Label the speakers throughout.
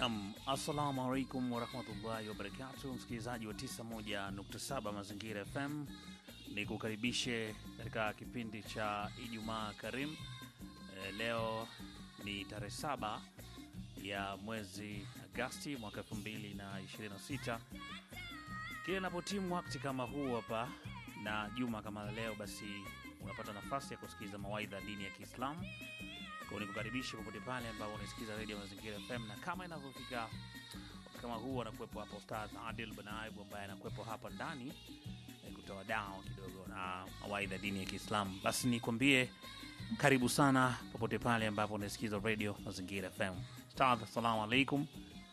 Speaker 1: Nam, assalamu alaikum warahmatullahi wabarakatu, msikilizaji wa 91.7 Mazingira FM, ni kukaribishe katika kipindi cha Ijumaa Karim. E, leo ni tarehe saba ya mwezi Agasti mwaka 2026. Kile napotimu wakati kama huu hapa na juma kama leo, basi unapata nafasi ya kusikiliza mawaidha dini ya Kiislamu kwa nikukaribisha popote pale ambapo unasikiliza redio Mazingira FM, na kama inavyofika wakati kama huu anakuwepo hapa Ustadh Adil Banaibu ambaye anakuwepo hapa ndani eh, kutoa dawa kidogo na mawaidha dini ya Kiislamu. Basi nikwambie karibu sana popote pale ambapo unasikiliza redio Mazingira FM. Ustadh, assalamu alaikum.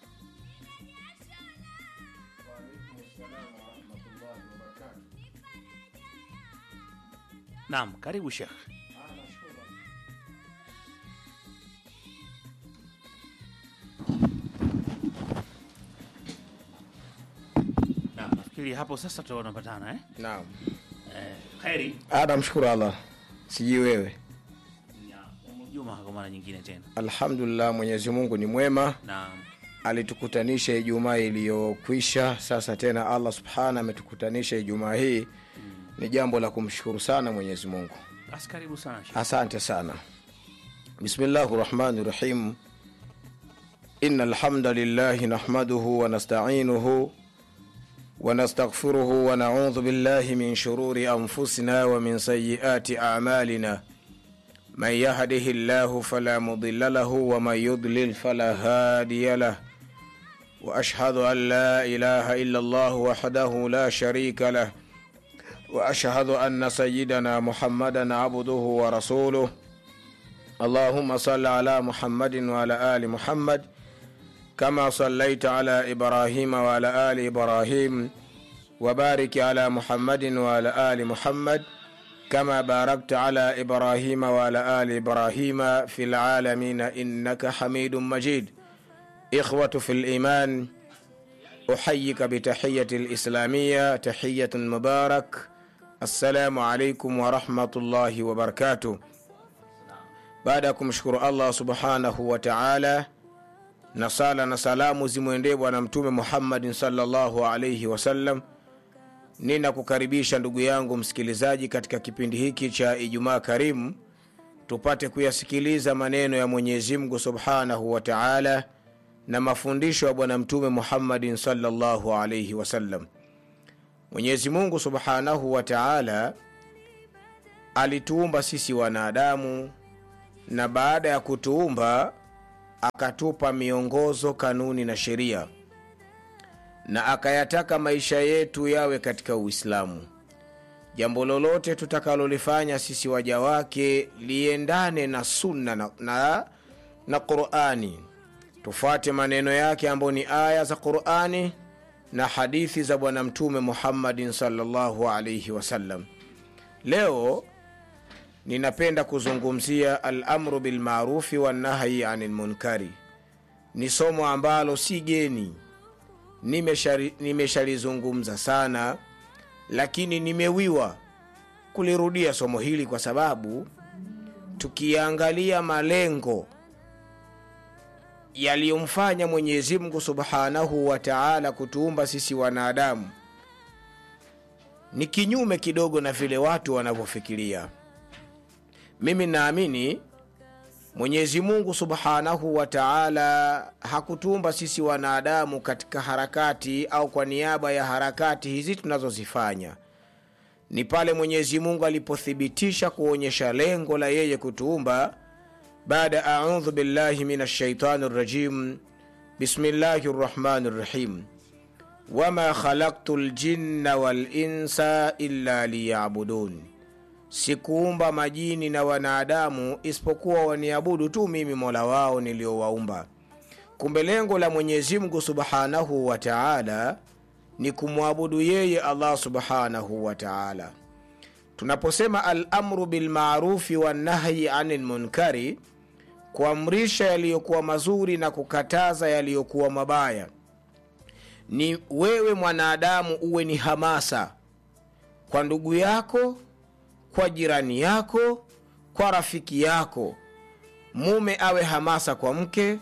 Speaker 1: Naam, karibu Sheikh. Naam, nafikiri hapo sasa tunapatana eh?
Speaker 2: Naam.
Speaker 1: Eh, kheri
Speaker 2: Ah, namshukuru Allah. Sijui wewe.
Speaker 1: ya Juma kwa mara nyingine tena.
Speaker 2: Alhamdulillah, Mwenyezi Mungu ni mwema,
Speaker 1: Naam.
Speaker 2: alitukutanisha Ijumaa iliyokwisha. Sasa tena Allah subhana ametukutanisha Ijumaa hii, ni jambo la kumshukuru sana Mwenyezi Mungu.
Speaker 1: Basi karibu sana Sheikh.
Speaker 2: Asante sana. Bismillahi rahmani rahim. Inna alhamda lillahi nahmaduhu wa nasta'inuhu wa nastaghfiruhu wa na'udhu billahi min shururi anfusina wa min sayyiati a'malina. من يهده الله فلا مضل له ومن يضلل فلا هادي له واشهد ان لا اله الا الله وحده لا شريك له واشهد ان سيدنا محمدا عبده ورسوله اللهم صل على محمد وعلى ال محمد كما صليت على ابراهيم وعلى ال ابراهيم وبارك على محمد وعلى ال محمد كما باركت على ابراهيم وعلى ال ابراهيم في العالمين انك حميد مجيد اخوه في الايمان احييك بتحيه الاسلاميه تحيه مبارك السلام عليكم ورحمه الله وبركاته baada ya kumshukuru allah subhanahu wa taala na sala na salamu zimwendee bwana mtume muhammadin salllahu alaihi wasallam ninakukaribisha ndugu yangu msikilizaji katika kipindi hiki cha ijumaa karimu tupate kuyasikiliza maneno ya mwenyezi mungu subhanahu wa taala na mafundisho ya bwana mtume muhammadin salllahu alaihi wasallam mwenyezi mungu subhanahu wa taala alituumba sisi wanadamu na baada ya kutuumba akatupa miongozo kanuni na sheria na akayataka maisha yetu yawe katika uislamu jambo lolote tutakalolifanya sisi waja wake liendane na sunna na, na, na qurani tufuate maneno yake ambayo ni aya za qurani na hadithi za bwana mtume muhammadin salllahu alaihi wasallam leo ninapenda kuzungumzia alamru bilmarufi wannahyi ani lmunkari ni somo ambalo si geni nimeshari- nimeshalizungumza sana lakini nimewiwa kulirudia somo hili kwa sababu tukiangalia malengo yaliyomfanya mwenyezi mungu subhanahu wa taala kutuumba sisi wanadamu ni kinyume kidogo na vile watu wanavyofikiria mimi naamini mwenyezi mungu subhanahu wa taala hakutumba sisi wanadamu katika harakati au kwa niaba ya harakati hizi tunazozifanya ni pale mwenyezi mungu alipothibitisha kuonyesha lengo la yeye kutuumba baada audhu billahi min ashaitani rajim bismillahi rrahmani rrahim wama khalaktu ljinna walinsa illa liyabudun sikuumba majini na wanadamu isipokuwa waniabudu tu mimi mola wao niliowaumba kumbe lengo la mwenyezi mungu subhanahu wa taala ni kumwabudu yeye allah subhanahu wa taala tunaposema alamru bilmarufi wannahyi ani lmunkari kuamrisha yaliyokuwa mazuri na kukataza yaliyokuwa mabaya ni wewe mwanadamu uwe ni hamasa kwa ndugu yako kwa jirani yako kwa rafiki yako mume awe hamasa kwa mke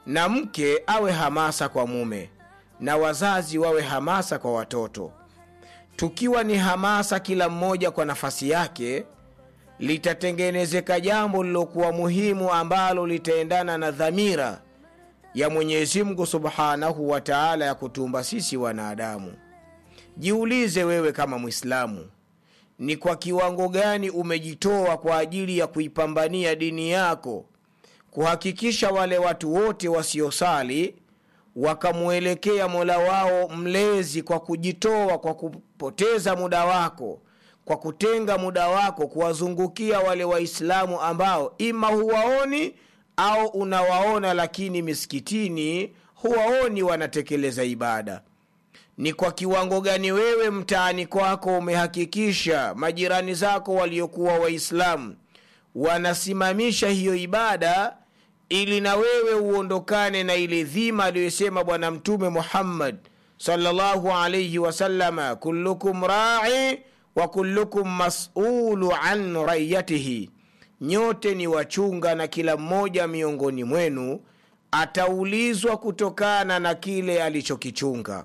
Speaker 2: na mke awe hamasa kwa mume na wazazi wawe hamasa kwa watoto tukiwa ni hamasa kila mmoja kwa nafasi yake litatengenezeka jambo lilokuwa muhimu ambalo litaendana na dhamira ya mwenyezi mungu subhanahu wa taala ya kutumba sisi wanadamu jiulize wewe kama mwislamu ni kwa kiwango gani umejitoa kwa ajili ya kuipambania dini yako kuhakikisha wale watu wote wasiosali wakamwelekea mola wao mlezi kwa kujitoa kwa kupoteza muda wako kwa kutenga muda wako kuwazungukia wale waislamu ambao ima huwaoni au unawaona lakini misikitini huwaoni wanatekeleza ibada ni kwa kiwango gani wewe mtaani kwako umehakikisha majirani zako waliokuwa waislamu wanasimamisha hiyo ibada ili na wewe uondokane na ile dhima aliyosema bwana mtume muhammad salllahu alaihi wasalama kullukum rai wa kullukum masulu an raiyatihi nyote ni wachunga na kila mmoja miongoni mwenu ataulizwa kutokana na kile alichokichunga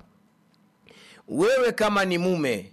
Speaker 2: wewe kama ni mume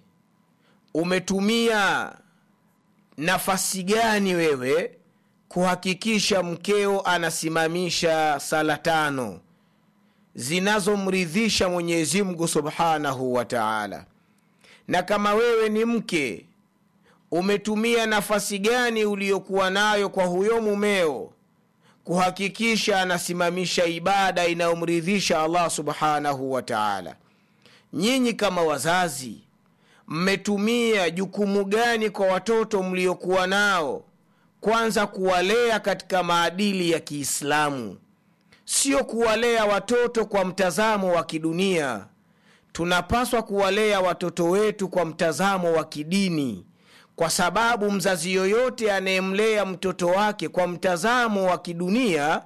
Speaker 2: umetumia nafasi gani wewe kuhakikisha mkeo anasimamisha sala tano zinazomridhisha mwenyezi mungu subhanahu wa taala na kama wewe ni mke umetumia nafasi gani uliyokuwa nayo kwa huyo mumeo kuhakikisha anasimamisha ibada inayomridhisha allah subhanahu wa taala nyinyi kama wazazi mmetumia jukumu gani kwa watoto mliokuwa nao kwanza kuwalea katika maadili ya kiislamu sio kuwalea watoto kwa mtazamo wa kidunia tunapaswa kuwalea watoto wetu kwa mtazamo wa kidini kwa sababu mzazi yoyote anayemlea mtoto wake kwa mtazamo wa kidunia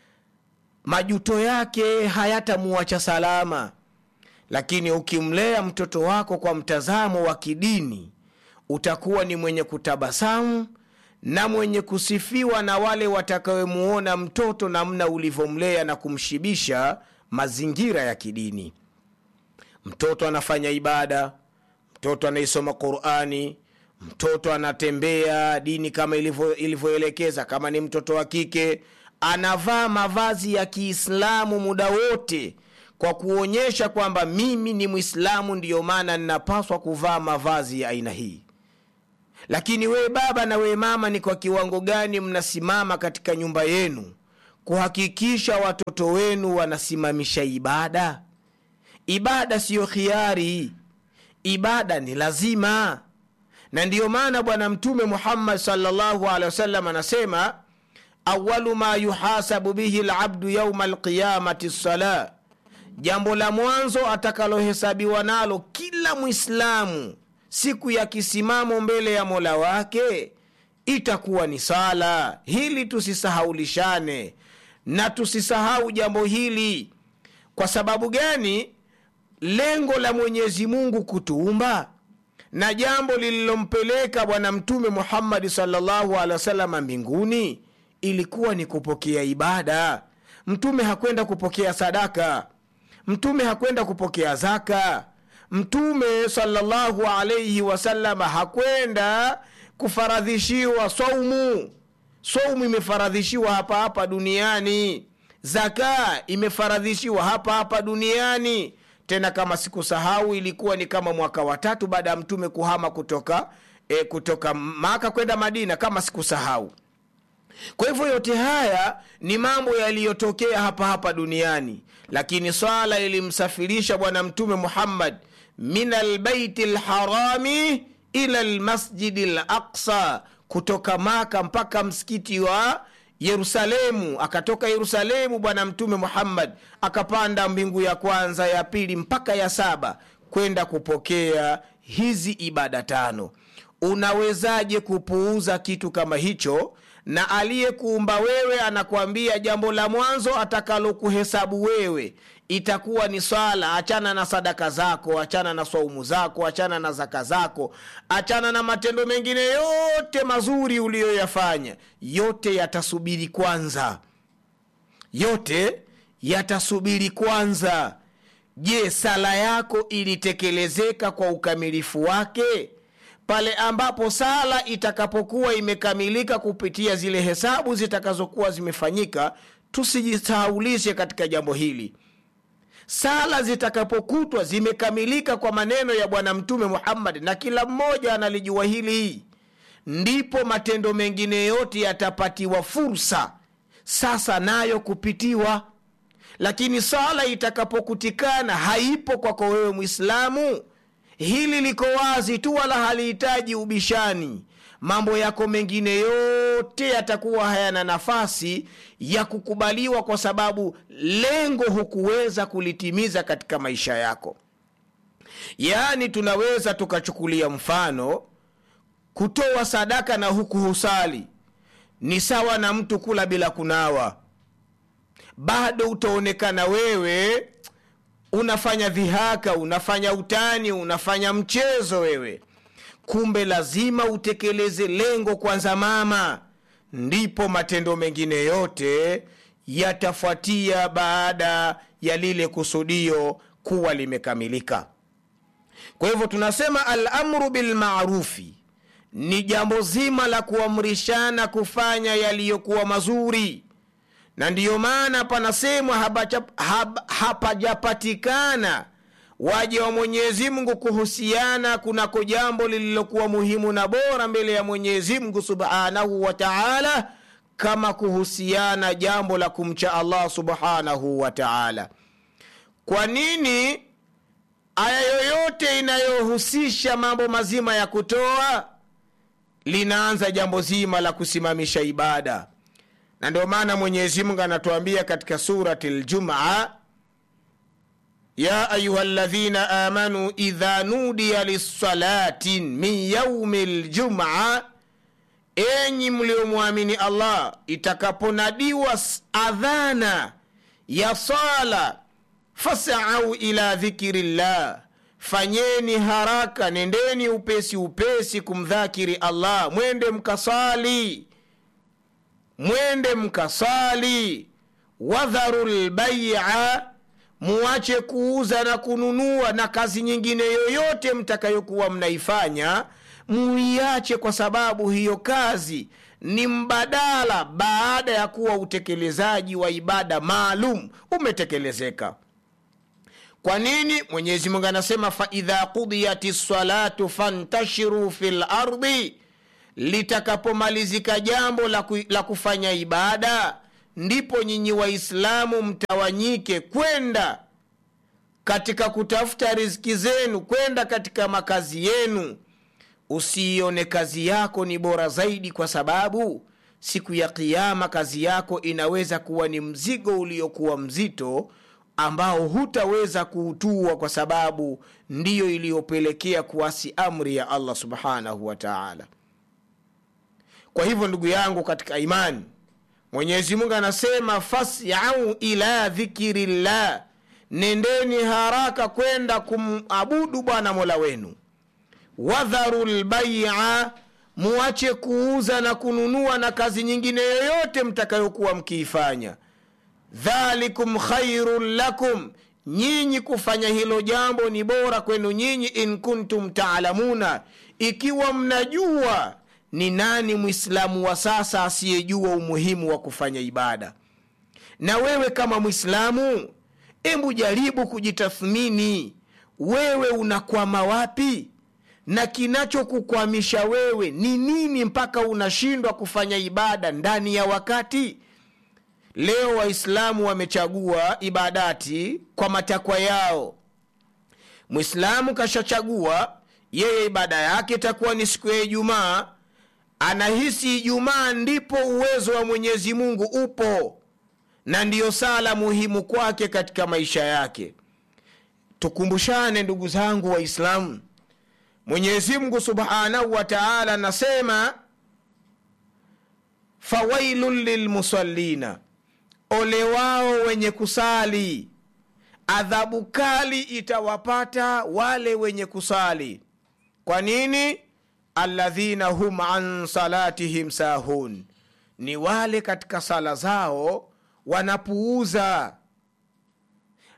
Speaker 2: majuto yake hayatamuacha salama lakini ukimlea mtoto wako kwa mtazamo wa kidini utakuwa ni mwenye kutabasamu na mwenye kusifiwa na wale watakawemuona mtoto namna ulivyomlea na kumshibisha mazingira ya kidini mtoto anafanya ibada mtoto anaisoma qurani mtoto anatembea dini kama ilivyoelekeza kama ni mtoto wa kike anavaa mavazi ya kiislamu muda wote kwa kuonyesha kwamba mimi ni mwislamu ndiyo maana ninapaswa kuvaa mavazi ya aina hii lakini wewe baba na wewe mama ni kwa kiwango gani mnasimama katika nyumba yenu kuhakikisha watoto wenu wanasimamisha ibada ibada siyo khiari ibada ni lazima na ndiyo maana bwana mtume muhammad salllahu alehi wasallam anasema awalu ma yuhasabu bihi labdu yauma alqiyamati lsala jambo la mwanzo atakalohesabiwa nalo kila mwislamu siku ya kisimamo mbele ya mola wake itakuwa ni sala hili tusisahaulishane na tusisahau jambo hili kwa sababu gani lengo la mwenyezi mungu kutuumba na jambo lililompeleka bwana mtume muhammadi salllahu alehi wasalama mbinguni ilikuwa ni kupokea ibada mtume hakwenda kupokea sadaka mtume hakwenda kupokea zaka mtume salllahu alaihi wasalama hakwenda kufaradhishiwa saumu saumu imefaradhishiwa hapa hapa duniani zaka imefaradhishiwa hapa hapa duniani tena kama sikusahau ilikuwa ni kama mwaka watatu baada ya mtume kuhama kutoka e, kutoka maka kwenda madina kama sikusahau kwa hivyo yote haya ni mambo yaliyotokea hapa hapa duniani lakini swala ilimsafirisha bwana mtume muhammad min albaiti lharami ila lmasjidi laqsa kutoka maka mpaka msikiti wa yerusalemu akatoka yerusalemu bwana mtume muhammad akapanda mbingu ya kwanza ya pili mpaka ya saba kwenda kupokea hizi ibada tano unawezaje kupuuza kitu kama hicho na aliyekuumba wewe anakwambia jambo la mwanzo atakalokuhesabu wewe itakuwa ni swala achana na sadaka zako achana na swaumu zako achana na zaka zako achana na matendo mengine yote mazuri uliyoyafanya yote yatasubiri kwanza yote yatasubiri kwanza je sala yako ilitekelezeka kwa ukamilifu wake pale ambapo sala itakapokuwa imekamilika kupitia zile hesabu zitakazokuwa zimefanyika tusijisahaulishe katika jambo hili sala zitakapokutwa zimekamilika kwa maneno ya bwana mtume muhammadi na kila mmoja analijua hili ndipo matendo mengine yote yatapatiwa fursa sasa nayo kupitiwa lakini sala itakapokutikana haipo kwako wewe mwislamu hili liko wazi tu wala halihitaji ubishani mambo yako mengine yote yatakuwa hayana nafasi ya kukubaliwa kwa sababu lengo hukuweza kulitimiza katika maisha yako yaani tunaweza tukachukulia mfano kutoa sadaka na huku husali ni sawa na mtu kula bila kunawa bado utaonekana wewe unafanya dhihaka unafanya utani unafanya mchezo wewe kumbe lazima utekeleze lengo kwanza mama ndipo matendo mengine yote yatafuatia baada ya lile kusudio kuwa limekamilika kwa hivyo tunasema alamru bilmarufi ni jambo zima la kuamrishana kufanya yaliyokuwa mazuri na ndiyo maana panasemwa hapajapatikana haba waja wa mwenyezi mungu kuhusiana kunako jambo lililokuwa muhimu na bora mbele ya mwenyezi mungu subhanahu wa taala kama kuhusiana jambo la kumcha allah subhanahu wa taala kwa nini aya yoyote inayohusisha mambo mazima ya kutoa linaanza jambo zima la kusimamisha ibada na ndio maana mwenyezi mungu anatuambia katika surati ljumaa ya ayuha ladhina amanu idha nudiya lissalatin min yaumi ljumaa enyi mliomwamini allah itakaponadiwa adhana ya sala fasau ila dhikiri llah fanyeni haraka nendeni upesi upesi kumdhakiri allah mwende mkasali mwende mkasali wadharu lbaia muache kuuza na kununua na kazi nyingine yoyote mtakayokuwa mnaifanya muiache kwa sababu hiyo kazi ni mbadala baada ya kuwa utekelezaji wa ibada maalum umetekelezeka kwa nini mwenyezi mungu anasema faidha qudiyat lsalatu fantashiru fi lardi litakapomalizika jambo la, ku, la kufanya ibada ndipo nyinyi waislamu mtawanyike kwenda katika kutafuta riziki zenu kwenda katika makazi yenu usiione kazi yako ni bora zaidi kwa sababu siku ya kiama kazi yako inaweza kuwa ni mzigo uliokuwa mzito ambao hutaweza kuutua kwa sababu ndiyo iliyopelekea kuasi amri ya allah subhanahu wa taala kwa hivyo ndugu yangu katika imani mwenyezi mungu anasema fasyau ila dhikiri llah nendeni haraka kwenda kumabudu bwana mola wenu wadharu lbaia muache kuuza na kununua na kazi nyingine yoyote mtakayokuwa mkiifanya dhalikum khairun lakum nyinyi kufanya hilo jambo ni bora kwenu nyinyi in kuntum taalamuna ikiwa mnajua ni nani mwislamu wa sasa asiyejua umuhimu wa kufanya ibada na wewe kama mwislamu embu jaribu kujitathmini wewe unakwama wapi na kinachokukwamisha wewe ni nini mpaka unashindwa kufanya ibada ndani ya wakati leo waislamu wamechagua ibadati kwa matakwa yao mwislamu kashachagua yeye ibada yake itakuwa ni siku ya ijumaa anahisi ijumaa ndipo uwezo wa mwenyezi mungu upo na ndiyo sala muhimu kwake katika maisha yake tukumbushane ndugu zangu waislamu mwenyezi mungu subhanahu wa taala anasema fawailun lilmusallina ole wao wenye kusali adhabu kali itawapata wale wenye kusali kwa nini alladhina hum an salatihim sahun ni wale katika sala zao wanapuuza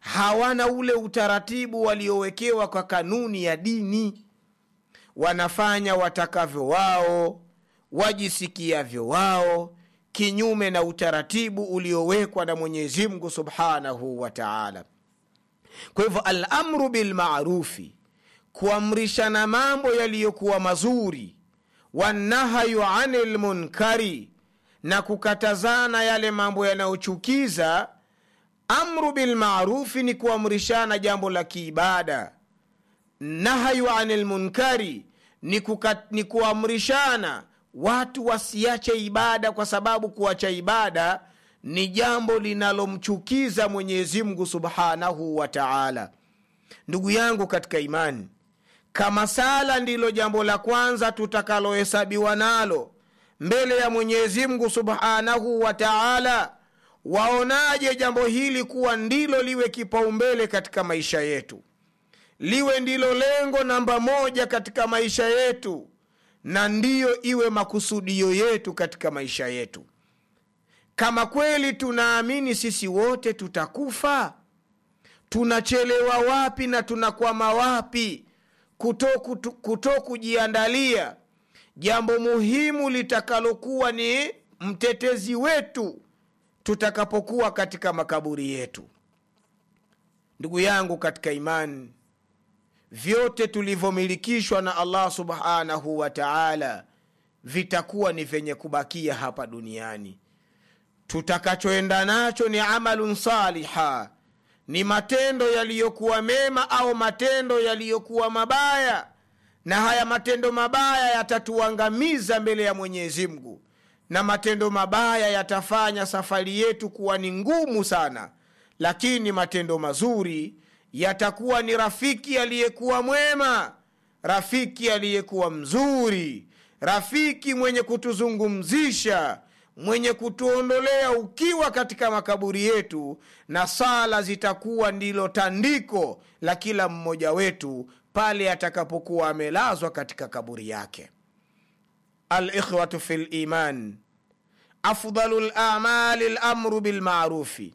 Speaker 2: hawana ule utaratibu waliowekewa kwa kanuni ya dini wanafanya watakavyo wao wajisikiavyo wao kinyume na utaratibu uliowekwa na mwenyezi mungu subhanahu wa taala kwa hivyo alamru bilmarufi kuamrishana mambo yaliyokuwa mazuri wanahayu ani lmunkari na kukatazana yale mambo yanayochukiza amru bilmarufi ni kuamrishana jambo la kiibada nahayu ani lmunkari ni, kuka, ni kuamrishana watu wasiache ibada kwa sababu kuacha ibada ni jambo linalomchukiza mwenyezi mungu subhanahu wa taala ndugu yangu katika imani kama sala ndilo jambo la kwanza tutakalohesabiwa nalo mbele ya mwenyezi mungu subhanahu wa taala waonaje jambo hili kuwa ndilo liwe kipaumbele katika maisha yetu liwe ndilo lengo namba moja katika maisha yetu na ndiyo iwe makusudio yetu katika maisha yetu kama kweli tunaamini sisi wote tutakufa tunachelewa wapi na tunakwama wapi kuto, kuto, kuto kujiandalia jambo muhimu litakalokuwa ni mtetezi wetu tutakapokuwa katika makaburi yetu ndugu yangu katika imani vyote tulivyomilikishwa na allah subhanahu wa taala vitakuwa ni vyenye kubakia hapa duniani tutakachoenda nacho ni amalun saliha ni matendo yaliyokuwa mema au matendo yaliyokuwa mabaya na haya matendo mabaya yatatuangamiza mbele ya mwenyezi mungu na matendo mabaya yatafanya safari yetu kuwa ni ngumu sana lakini matendo mazuri yatakuwa ni rafiki aliyekuwa mwema rafiki aliyekuwa mzuri rafiki mwenye kutuzungumzisha mwenye kutuondolea ukiwa katika makaburi yetu na sala zitakuwa ndilo tandiko la kila mmoja wetu pale atakapokuwa amelazwa katika kaburi yake alikhwatu fi liman afdalu lamali lamru bilmarufi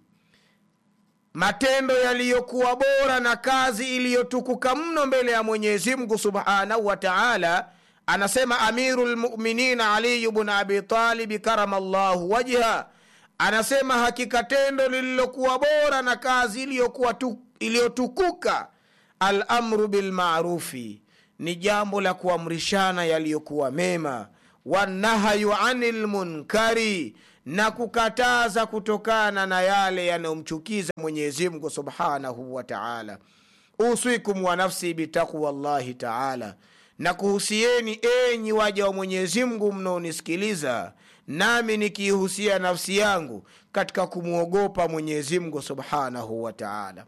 Speaker 2: matendo yaliyokuwa bora na kazi iliyotukuka mno mbele ya mwenyezi mungu subhanahu wa taala anasema amiru lmuminin aliyu bnu abitalibi karama llahu wajha anasema hakika tendo lililokuwa bora na kazi iliyokuwa tu, iliyotukuka alamru bilmarufi ni jambo la kuamrishana yaliyokuwa mema wanahayu ani lmunkari na kukataza kutokana na yale yanayomchukiza mwenyezimngu subhanahu wa taala uswikum wa nafsi bitaqwa llahi taala na kuhusieni enyi waja wa mwenyezimngu mnaonisikiliza nami nikiihusia nafsi yangu katika kumwogopa mwenyezimngu subhanahu wa taala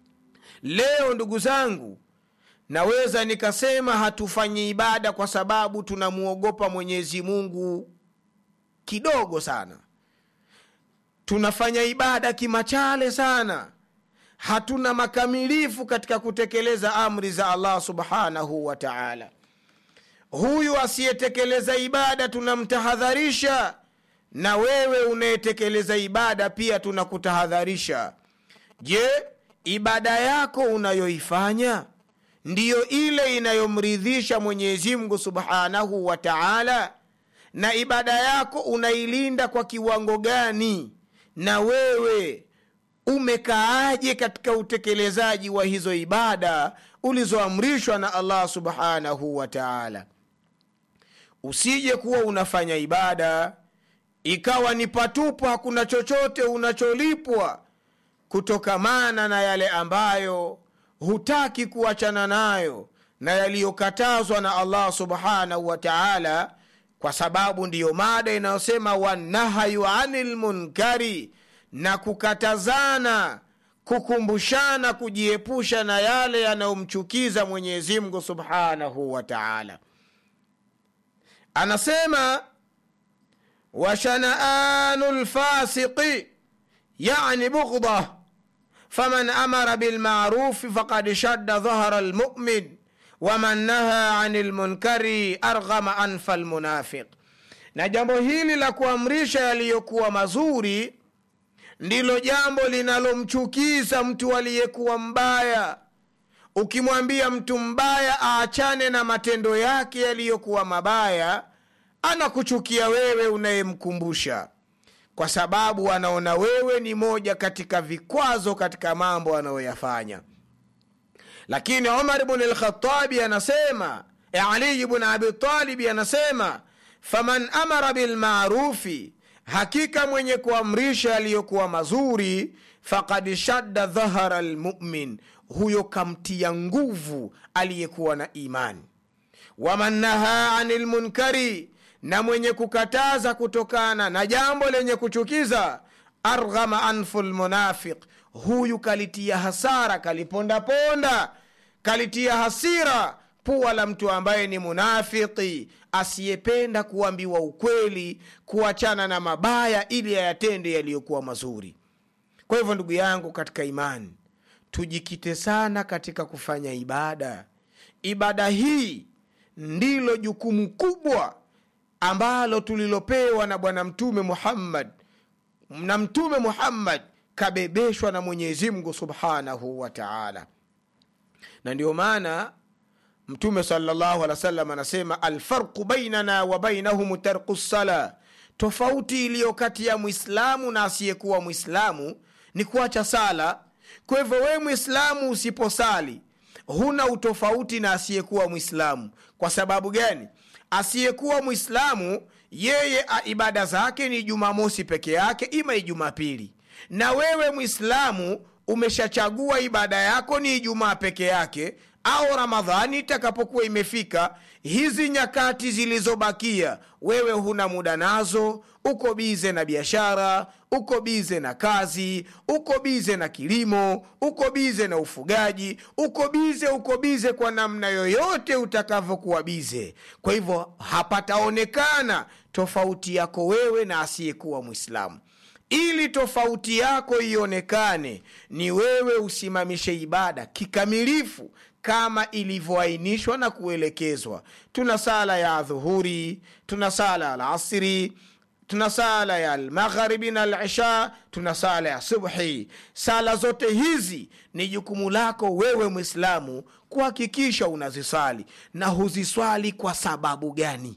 Speaker 2: leo ndugu zangu naweza nikasema hatufanyi ibada kwa sababu tunamwogopa mwenyezi mungu kidogo sana tunafanya ibada kimachale sana hatuna makamilifu katika kutekeleza amri za allah subhanahu wa taala huyu asiyetekeleza ibada tunamtahadharisha na wewe unayetekeleza ibada pia tunakutahadharisha je ibada yako unayoifanya ndiyo ile inayomridhisha mwenyezimngu subhanahu wa taala na ibada yako unailinda kwa kiwango gani na wewe umekaaje katika utekelezaji wa hizo ibada ulizoamrishwa na allah subhanahu wa taala usije kuwa unafanya ibada ikawa ni patupu hakuna chochote unacholipwa kutokamana na yale ambayo hutaki kuachana nayo na yaliyokatazwa na allah subhanahu wa taala kwa sababu ndiyo mada inayosema wanahayu ani lmunkari na kukatazana kukumbushana kujiepusha na yale yanayomchukiza mwenyezimngu subhanahu wa taala anasema washanaanu lfasiqi yani bughdah faman amara bilmarufi fakad shadda dhahra lmumin waman naha ani lmunkari arghama anfa lmunafiq na jambo hili la kuamrisha yaliyokuwa mazuri ndilo jambo linalomchukiza mtu aliyekuwa mbaya ukimwambia mtu mbaya aachane na matendo yake yaliyokuwa mabaya anakuchukia wewe unayemkumbusha kwa sababu anaona wewe ni moja katika vikwazo katika mambo anayoyafanya lakini umar bn lkhatabi anasema ali bn abitalibi anasema faman amara bilmarufi hakika mwenye kuamrisha aliyokuwa mazuri fakad shadda dhahara lmumin huyo kamtia nguvu aliyekuwa na imani waman naha ani lmunkari na mwenye kukataza kutokana na jambo lenye kuchukiza arghama anfu lmunafiq huyu kalitia hasara kalipondaponda kalitia hasira pua la mtu ambaye ni munafiki asiyependa kuambiwa ukweli kuachana na mabaya ili ayatende yaliyokuwa mazuri kwa hivyo ndugu yangu katika imani tujikite sana katika kufanya ibada ibada hii ndilo jukumu kubwa ambalo tulilopewa na bwana mtume muhammad na mtume muhammad kabebeshwa na mwenyezi mungu subhanahu wa taala na ndio maana mtume salllahu alih wa sallam anasema alfarqu bainana wa bainahum tarku ssala tofauti iliyo kati ya mwislamu na asiyekuwa mwislamu ni kuacha sala kwa hivyo wewe mwislamu usiposali huna utofauti na asiyekuwa mwislamu kwa sababu gani asiyekuwa mwislamu yeye a- ibada zake ni jumamosi peke yake ima ijumapili na wewe mwislamu umeshachagua ibada yako ni ijumaa peke yake au ramadhani itakapokuwa imefika hizi nyakati zilizobakia wewe huna muda nazo uko bize na biashara uko bize na kazi uko bize na kilimo uko bize na ufugaji uko bize uko bize kwa namna yoyote utakavyokuwa bize kwa hivyo hapataonekana tofauti yako wewe na asiyekuwa mwislamu ili tofauti yako ionekane ni wewe usimamishe ibada kikamilifu kama ilivyoainishwa na kuelekezwa tuna sala ya dhuhuri tuna sala ya alasiri tuna sala ya almagharibi na alisha tuna sala ya subhi sala zote hizi ni jukumu lako wewe mwislamu kuhakikisha unaziswali na huziswali kwa sababu gani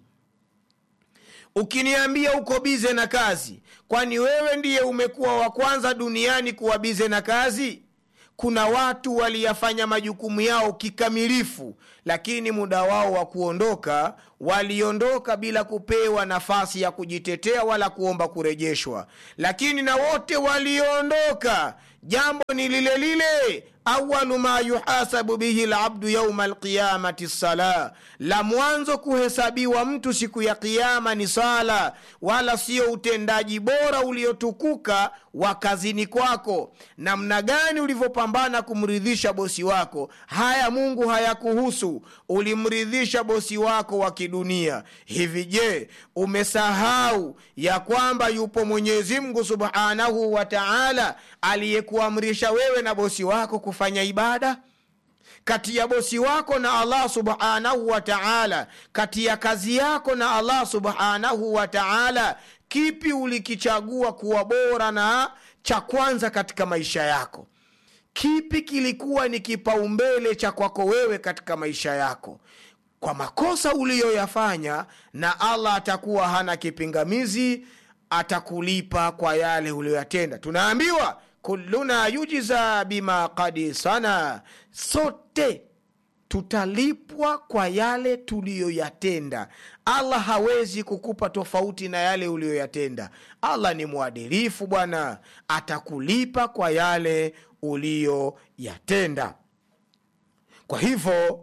Speaker 2: ukiniambia uko bize na kazi kwani wewe ndiye umekuwa wa kwanza duniani kuwa bize na kazi kuna watu waliyafanya majukumu yao kikamilifu lakini muda wao wa kuondoka waliondoka bila kupewa nafasi ya kujitetea wala kuomba kurejeshwa lakini na wote waliondoka jambo ni lile lile awalu ma yuhasabu bihi labdu yauma alqiyamati sala la mwanzo kuhesabiwa mtu siku ya kiama ni sala wala sio utendaji bora uliotukuka wa kazini kwako namna gani ulivyopambana kumridhisha bosi wako haya mungu hayakuhusu ulimridhisha bosi wako wa kidunia hivi je umesahau ya kwamba yupo mwenyezi mungu subhanahu wa taala aliyekuamrisha wewe na bosi wako kufanya ibada kati ya bosi wako na allah subhanahu wa taala kati ya kazi yako na allah subhanahu wa taala kipi ulikichagua kuwa bora na cha kwanza katika maisha yako kipi kilikuwa ni kipaumbele cha kwako wewe katika maisha yako kwa makosa uliyoyafanya na allah atakuwa hana kipingamizi atakulipa kwa yale uliyoyatenda tunaambiwa kulluna yujiza bima kadi sana sote tutalipwa kwa yale tuliyoyatenda allah hawezi kukupa tofauti na yale uliyoyatenda allah ni mwadilifu bwana atakulipa kwa yale uliyoyatenda kwa hivyo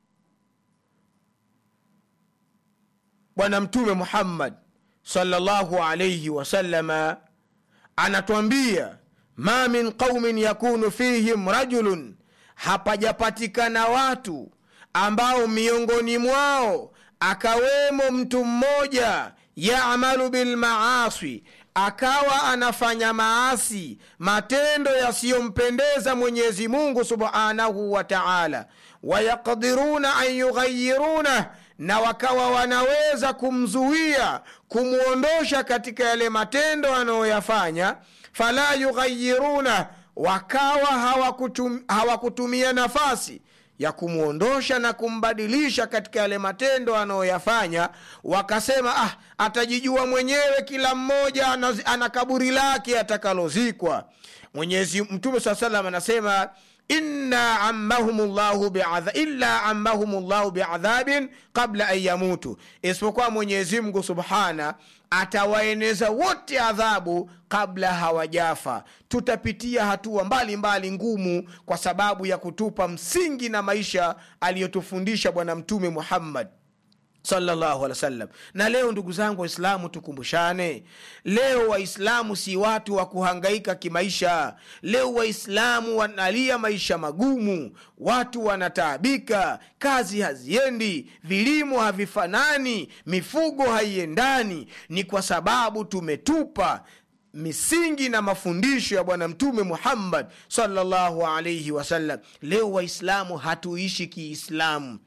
Speaker 2: bwana mtume muhammad salllahu alaihi wasalama anatwambia ma min qaumin yakunu fihim rajulun hapajapatikana watu ambao miongoni mwao akawemo mtu mmoja yamalu bilmaasi akawa anafanya maasi matendo yasiyompendeza mwenyezi mungu subhanahu wa taala wayaqdiruna an yughayirunah na wakawa wanaweza kumzuia kumwondosha katika yale matendo anayoyafanya fala yughayiruna wakawa hawakutum, hawakutumia nafasi ya kumwondosha na kumbadilisha katika yale matendo anayoyafanya wakasema ah atajijua mwenyewe kila mmoja ana, ana kaburi lake atakalozikwa mwenyezi mtume saa salam anasema inna ammahum llahu biadha illa ammahum llahu biadhabin qabla an yamutu isipokuwa mwenyezi mungu subhana atawaeneza wote adhabu kabla hawajafa tutapitia hatua mbalimbali mbali ngumu kwa sababu ya kutupa msingi na maisha aliyotufundisha bwana mtume muhammad sallallahu alaihi wasallam na leo ndugu zangu waislamu tukumbushane leo waislamu si watu wa kuhangaika kimaisha leo waislamu wanalia maisha magumu watu wanataabika kazi haziendi vilimo havifanani mifugo haiendani ni kwa sababu tumetupa misingi na mafundisho ya bwana mtume muhammad sallallahu alaihi wasallam leo waislamu hatuishi kiislamu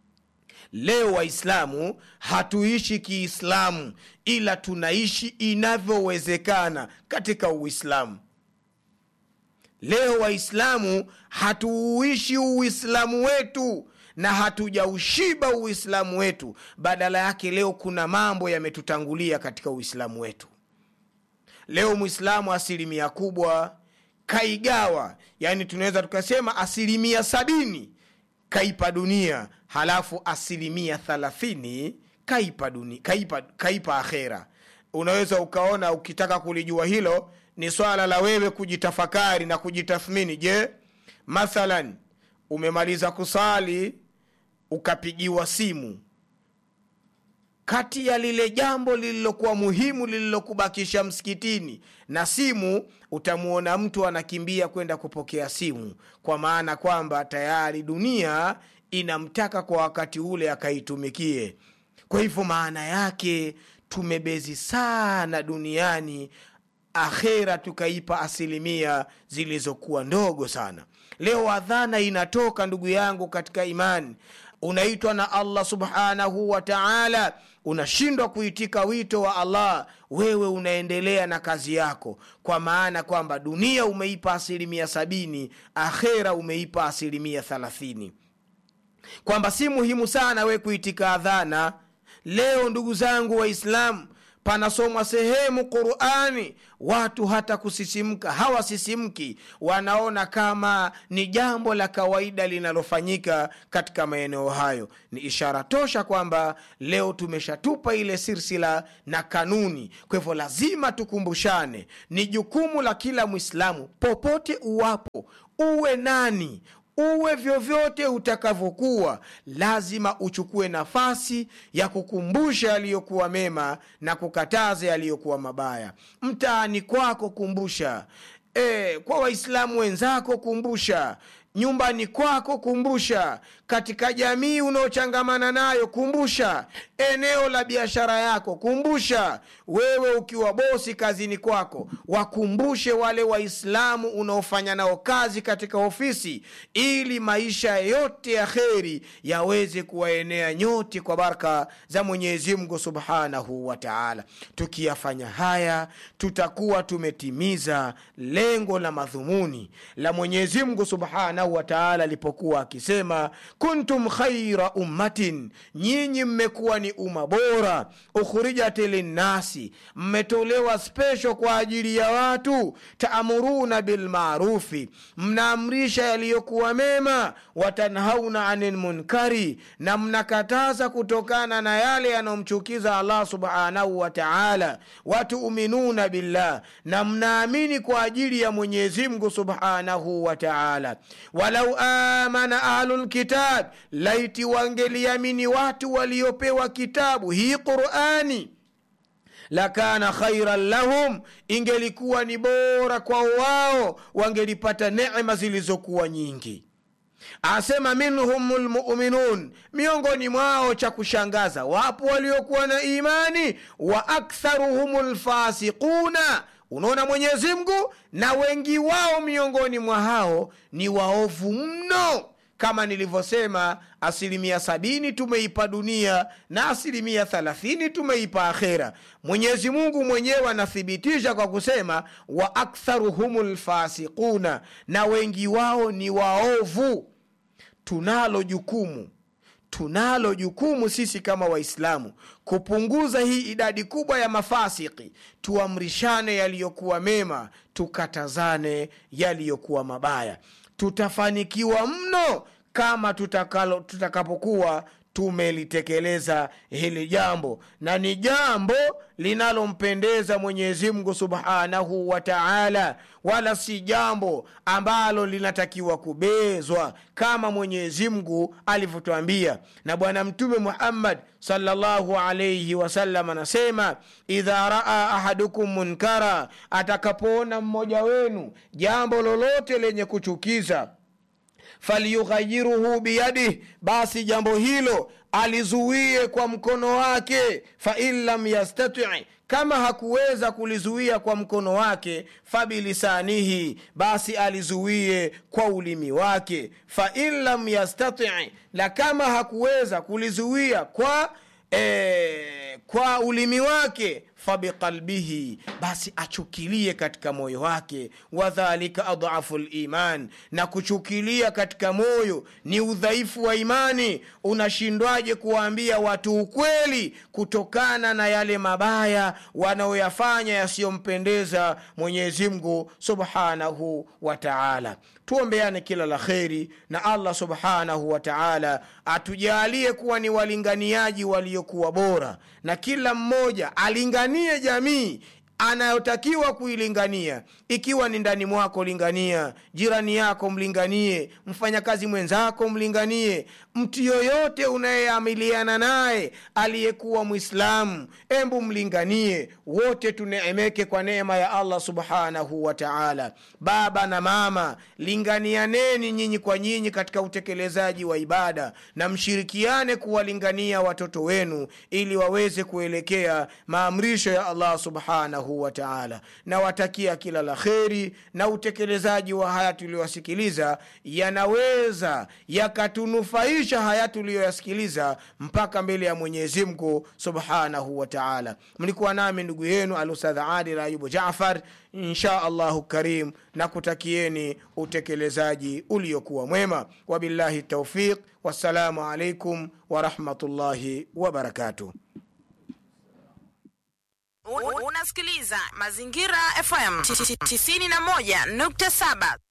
Speaker 2: leo waislamu hatuishi kiislamu ila tunaishi inavyowezekana katika uislamu leo waislamu hatuuishi uislamu wetu na hatujaushiba uislamu wetu badala yake leo kuna mambo yametutangulia katika uislamu wetu leo mwislamu asilimia kubwa kaigawa yani tunaweza tukasema asilimia sabini kaipa dunia halafu asilimia thalathini kaipa, duni, kaipa, kaipa akhera unaweza ukaona ukitaka kulijua hilo ni swala la wewe kujitafakari na kujitathmini je mathalan umemaliza kusali ukapigiwa simu kati ya lile jambo lililokuwa muhimu lililokubakisha msikitini na simu utamwona mtu anakimbia kwenda kupokea simu kwa maana kwamba tayari dunia inamtaka kwa wakati ule akaitumikie kwa hivyo maana yake tumebezi sana duniani akhera tukaipa asilimia zilizokuwa ndogo sana leo adhana inatoka ndugu yangu katika imani unaitwa na allah subhanahu wa taala unashindwa kuitika wito wa allah wewe unaendelea na kazi yako kwa maana kwamba dunia umeipa asilimia sabini akhera umeipa asilimia thalathini kwamba si muhimu sana we kuitika adhana leo ndugu zangu waislamu panasomwa sehemu qurani watu hata kusisimka hawasisimki wanaona kama ni jambo la kawaida linalofanyika katika maeneo hayo ni ishara tosha kwamba leo tumeshatupa ile silsila na kanuni kwa hivyo lazima tukumbushane ni jukumu la kila mwislamu popote uwapo uwe nani uwe vyovyote utakavyokuwa lazima uchukue nafasi ya kukumbusha yaliyokuwa mema na kukataza yaliyokuwa mabaya mtaani kwako kumbusha e, kwa waislamu wenzako kumbusha nyumbani kwako kumbusha katika jamii unaochangamana nayo kumbusha eneo la biashara yako kumbusha wewe ukiwa bosi kazini kwako wakumbushe wale waislamu unaofanya nao kazi katika ofisi ili maisha yote ya kheri yaweze kuwaenea nyote kwa baraka za mwenyezi mungu subhanahu wa taala tukiyafanya haya tutakuwa tumetimiza lengo la madhumuni la mwenyezi mungu subhanahu wa taala alipokuwa akisema kuntum khaira ummatin nyinyi mmekuwa ni umma bora ukhrijat linnasi mmetolewa spesho kwa ajili ya watu taamuruna bilmarufi mnaamrisha yaliyokuwa mema watanhauna ani lmunkari na mnakataza kutokana na yale yanayomchukiza allah subhanahu wa taala watuminuna billah na mnaamini kwa ajili ya mwenyezi mungu subhanahu wa taala walau amana ahlu lkitab laiti wangeliamini watu waliopewa kitabu hii qurani lakana khairan lahum ingelikuwa ni bora kwao wao wangelipata nema zilizokuwa nyingi asema minhum lmuminun miongoni mwao cha kushangaza wapo waliokuwa na imani wa aktharuhum lfasiquna unaona mwenyezi mungu na wengi wao miongoni mwa hao ni waovu mno kama nilivyosema asilimia sabini tumeipa dunia na asilimia thalathini tumeipa akhera mwenyezi mungu mwenyewe anathibitisha kwa kusema wa aktharuhum lfasiquna na wengi wao ni waovu tunalo jukumu tunalo jukumu sisi kama waislamu kupunguza hii idadi kubwa ya mafasiki tuamrishane yaliyokuwa mema tukatazane yaliyokuwa mabaya tutafanikiwa mno kama tutakalo, tutakapokuwa tumelitekeleza hili jambo na ni jambo linalompendeza mwenyezi mungu subhanahu wa taala wala si jambo ambalo linatakiwa kubezwa kama mwenyezi mungu alivyotwambia na bwana mtume muhammad salllahu alaihi wasallam anasema idha raa ahadukum munkara atakapoona mmoja wenu jambo lolote lenye kuchukiza falyughayiruhu biyadih basi jambo hilo alizuie kwa mkono wake fain lam yastati kama hakuweza kulizuia kwa mkono wake fabilisanihi basi alizuie kwa ulimi wake fain lam yastati na kama hakuweza kulizuia kwa e, kwa ulimi wake fabiqalbihi basi achukilie katika moyo wake wadhalika adhafu liman na kuchukilia katika moyo ni udhaifu wa imani unashindwaje kuwaambia watu ukweli kutokana na yale mabaya wanaoyafanya yasiyompendeza mwenyezimngu subhanahu wa taala tuombeane kila la kheri na allah subhanahu wa taala atujalie kuwa ni walinganiaji waliokuwa bora na kila mmoja alinganie jamii anayotakiwa kuilingania ikiwa ni ndani mwako lingania jirani yako mlinganie mfanyakazi mwenzako mlinganie mtu yoyote unayeamiliana naye aliyekuwa mwislamu embu mlinganie wote tuneemeke kwa neema ya allah subhanahu wa taala baba na mama linganianeni nyinyi kwa nyinyi katika utekelezaji wa ibada na mshirikiane kuwalingania watoto wenu ili waweze kuelekea maamrisho ya allah subhanahu wa taala nawatakia kila la kheri na utekelezaji wa haya tuliyoyasikiliza yanaweza yakatunufaisha haya tuliyoyasikiliza mpaka mbele ya mwenyezi mungu subhanahu wa taala mlikuwa nami ndugu yenu alustadh adil ayubu jafar insha allahu karim na kutakieni utekelezaji uliokuwa mwema wabillahi taufiq wassalamu alaikum warahmatullahi wabarakatuh
Speaker 3: unasikiliza mazingira fm 91.7